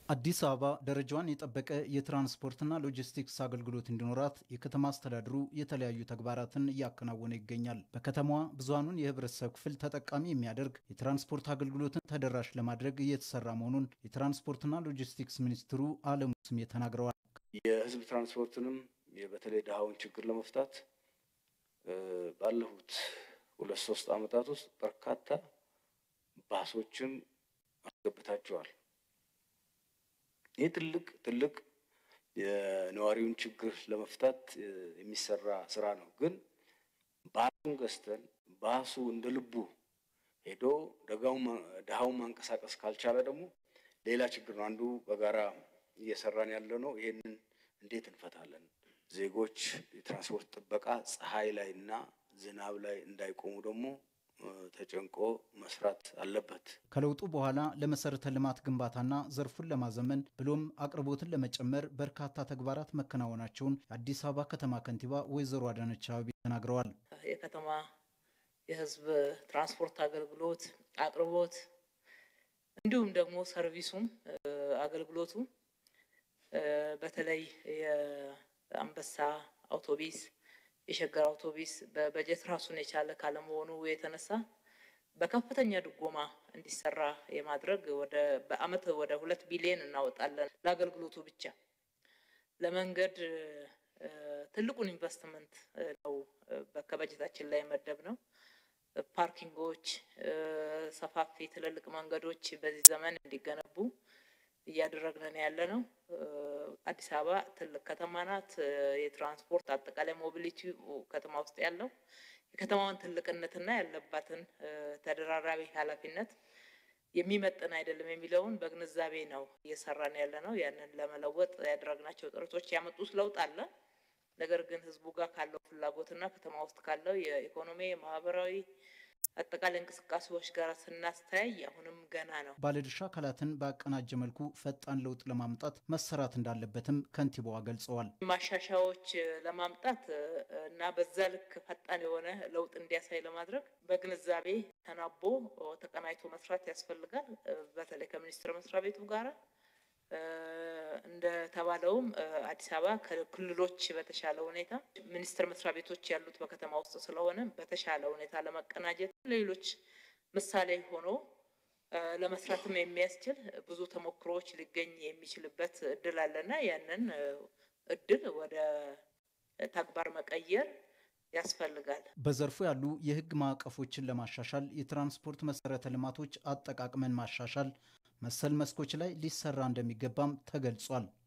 አዲስ አበባ ደረጃዋን የጠበቀ የትራንስፖርትና ሎጂስቲክስ አገልግሎት እንዲኖራት የከተማ አስተዳደሩ የተለያዩ ተግባራትን እያከናወነ ይገኛል። በከተማዋ ብዙሃኑን የህብረተሰብ ክፍል ተጠቃሚ የሚያደርግ የትራንስፖርት አገልግሎትን ተደራሽ ለማድረግ እየተሰራ መሆኑን የትራንስፖርትና ሎጂስቲክስ ሚኒስትሩ አለሙ ስሜ ተናግረዋል። የህዝብ ትራንስፖርትንም በተለይ ድሃውን ችግር ለመፍታት ባለፉት ሁለት ሶስት ዓመታት ውስጥ በርካታ ባሶችን አስገብታቸዋል። ይህ ትልቅ ትልቅ የነዋሪውን ችግር ለመፍታት የሚሰራ ስራ ነው። ግን ባሱን ገዝተን ባሱ እንደ ልቡ ሄዶ ድሃውን ማንቀሳቀስ ካልቻለ ደግሞ ሌላ ችግር ነው። አንዱ በጋራ እየሰራን ያለ ነው። ይሄንን እንዴት እንፈታለን? ዜጎች የትራንስፖርት ጥበቃ ፀሐይ ላይ እና ዝናብ ላይ እንዳይቆሙ ደግሞ ተጨንቆ መስራት አለበት። ከለውጡ በኋላ ለመሰረተ ልማት ግንባታና ዘርፉን ለማዘመን ብሎም አቅርቦትን ለመጨመር በርካታ ተግባራት መከናወናቸውን የአዲስ አበባ ከተማ ከንቲባ ወይዘሮ አዳነች አቤቤ ተናግረዋል። የከተማ የህዝብ ትራንስፖርት አገልግሎት አቅርቦት እንዲሁም ደግሞ ሰርቪሱም አገልግሎቱ በተለይ የአንበሳ አውቶቢስ የሸገር አውቶቢስ በበጀት ራሱን የቻለ ካለመሆኑ የተነሳ በከፍተኛ ድጎማ እንዲሰራ የማድረግ ወደ በአመት ወደ ሁለት ቢሊዮን እናወጣለን ለአገልግሎቱ ብቻ። ለመንገድ ትልቁን ኢንቨስትመንት ነው ከበጀታችን ላይ መደብ ነው። ፓርኪንጎች፣ ሰፋፊ ትልልቅ መንገዶች በዚህ ዘመን እንዲገነቡ እያደረግን ያለ ነው። አዲስ አበባ ትልቅ ከተማ ናት። የትራንስፖርት አጠቃላይ ሞቢሊቲ ከተማ ውስጥ ያለው የከተማዋን ትልቅነትና ያለባትን ተደራራቢ ኃላፊነት የሚመጥን አይደለም የሚለውን በግንዛቤ ነው እየሰራን ያለ ነው። ያንን ለመለወጥ ያደረግናቸው ጥረቶች ያመጡት ለውጥ አለ። ነገር ግን ህዝቡ ጋር ካለው ፍላጎትና ከተማ ውስጥ ካለው የኢኮኖሚ የማህበራዊ አጠቃላይ እንቅስቃሴዎች ጋር ስናስተያይ አሁንም ገና ነው። ባለድርሻ አካላትን በአቀናጀ መልኩ ፈጣን ለውጥ ለማምጣት መሰራት እንዳለበትም ከንቲባዋ ገልጸዋል። ማሻሻያዎች ለማምጣት እና በዛ ልክ ፈጣን የሆነ ለውጥ እንዲያሳይ ለማድረግ በግንዛቤ ተናቦ ተቀናጅቶ መስራት ያስፈልጋል። በተለይ ከሚኒስቴር መስሪያ ቤቱ ጋራ እንደተባለውም አዲስ አበባ ከክልሎች በተሻለ ሁኔታ ሚኒስቴር መስሪያ ቤቶች ያሉት በከተማ ውስጥ ስለሆነ በተሻለ ሁኔታ ለመቀናጀት ሌሎች ምሳሌ ሆኖ ለመስራትም የሚያስችል ብዙ ተሞክሮዎች ሊገኝ የሚችልበት እድል አለና ያንን እድል ወደ ተግባር መቀየር ያስፈልጋል። በዘርፉ ያሉ የሕግ ማዕቀፎችን ለማሻሻል የትራንስፖርት መሰረተ ልማቶች አጠቃቅመን ማሻሻል መሰል መስኮች ላይ ሊሰራ እንደሚገባም ተገልጿል።